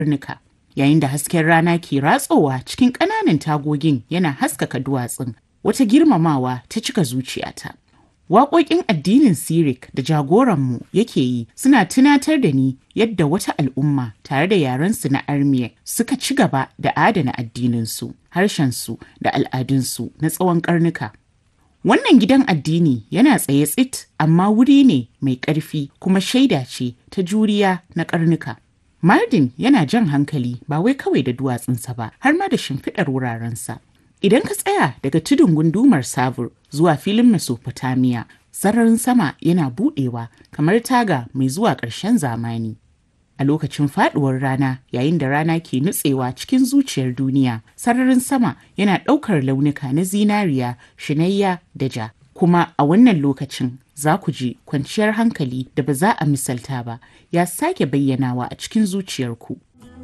karnuka. Yayin da hasken rana ke ratsowa cikin ƙananan tagogin yana haskaka duwatsun, wata girmamawa ta cika zuciyata. Waƙoƙin addinin Sirik da jagoranmu yake yi suna tunatar da ni yadda wata al'umma tare da yarensu na Armiya suka ci gaba da adana addininsu, harshensu da al'adunsu na tsawon ƙarnuka. Wannan gidan addini yana tsaye tsit amma wuri ne mai ƙarfi kuma shaida ce ta juriya na ƙarnuka. Mardin yana jan hankali ba wai kawai da duwatsunsa ba har ma da shimfiɗar wurarensa. Idan ka tsaya daga tudun gundumar Savur zuwa filin Mesopotamia, sararin sama yana buɗewa kamar taga mai zuwa ƙarshen zamani. A lokacin faɗuwar rana yayin da rana ke nutsewa cikin zuciyar duniya, sararin sama yana ɗaukar launuka na zinariya, shinayya da ja. Kuma a wannan lokacin za ku ji kwanciyar hankali da ba za a misalta ba ya sake bayyanawa a cikin zuciyarku.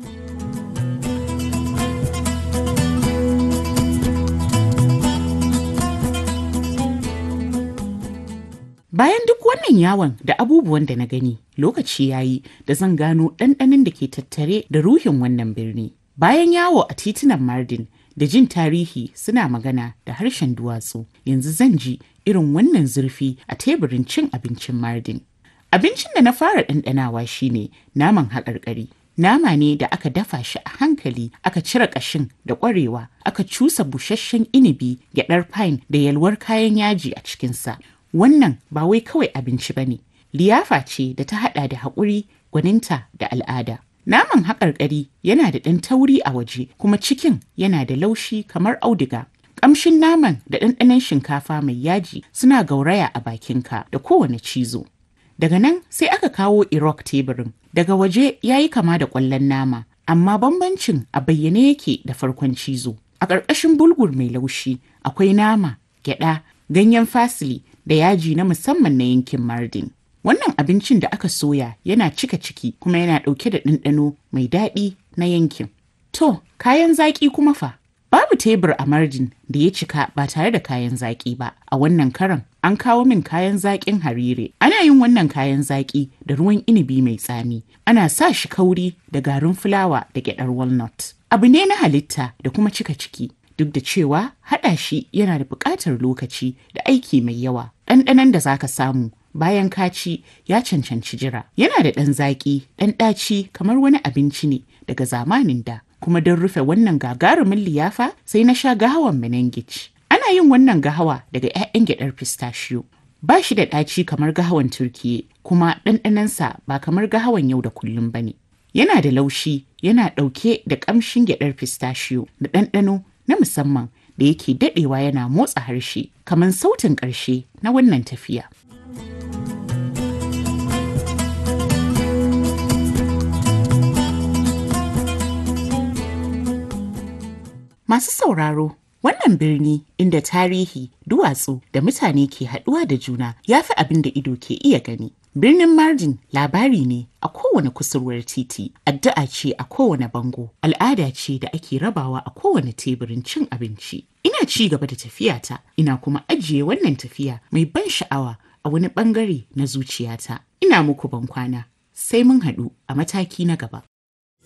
Bayan duk wannan yawon da abubuwan da na gani, lokaci ya yi da zan gano ɗanɗanin da ke tattare da ruhin wannan birni. Bayan yawo a titunan Mardin da jin tarihi suna magana da harshen duwatsu, yanzu zan ji irin wannan zurfi a teburin cin abincin Mardin. Abincin da na fara ɗanɗanawa shine naman haƙarƙari. Nama ne da aka dafa shi a hankali, aka cire ƙashin da ƙwarewa, aka cusa busasshen inibi, gyaɗar pine da yalwar kayan yaji a cikinsa. Wannan ba wai kawai abinci ba ne, liyafa ce da ta haɗa da haƙuri, gwaninta da al'ada. Naman haƙarƙari yana da ɗan tauri a waje kuma cikin yana da laushi kamar auduga. Ƙamshin naman da ɗanɗanon shinkafa mai yaji suna gauraya a bakinka da kowane cizo. Daga nan sai aka kawo Irok teburin. Daga waje ya yi kama da ƙwallon nama, amma bambancin a bayyane yake da farkon cizo. A ƙarƙashin bulgur mai laushi akwai nama, gyaɗa, ganyen fasili da yaji na musamman na yankin Mardin. Wannan abincin da aka soya yana cika ciki kuma yana ɗauke da ɗanɗano mai daɗi na yankin. To, kayan zaƙi kuma fa? Babu tebur a Mardin da ya cika ba tare da kayan zaƙi ba. A wannan karan an kawo min kayan zaƙin harire. Ana yin wannan kayan zaƙi da ruwan inibi mai tsami. Ana sa shi kauri da garin fulawa da gyaɗar walnut. Abu ne na halitta da kuma cika ciki. Duk da cewa haɗa shi yana da buƙatar lokaci da aiki mai yawa. Ɗanɗanon da zaka samu bayan ka ci ya cancanci jira. Yana da ɗan zaƙi, ɗan ɗaci kamar wani abinci ne daga zamanin da. Kuma don rufe wannan gagarumin liyafa sai na sha gahawan menengic. Ana yin wannan gahawa daga 'ya'yan gyaɗar pistachio. Ba shi da ɗaci kamar gahawan Turkiye, kuma ɗanɗanonsa ba kamar gahawan yau da kullum ba ne. Yana da laushi, yana ɗauke da ƙamshin gyaɗar pistachio da ɗanɗano na musamman da yake daɗewa yana motsa harshe kamar sautin ƙarshe na wannan tafiya. Masu sauraro, wannan birni inda tarihi, duwatsu da mutane ke haɗuwa da juna ya fi abin da ido ke iya gani. Birnin Mardin labari ne a kowane kusurwar titi, addu'a ce a kowane bango, al'ada ce da ake rabawa a kowane teburin cin abinci. Ina ci gaba da tafiyata, ina kuma ajiye wannan tafiya mai ban sha'awa a wani bangare na zuciyata. Ina muku ban kwana, sai mun haɗu a mataki na gaba.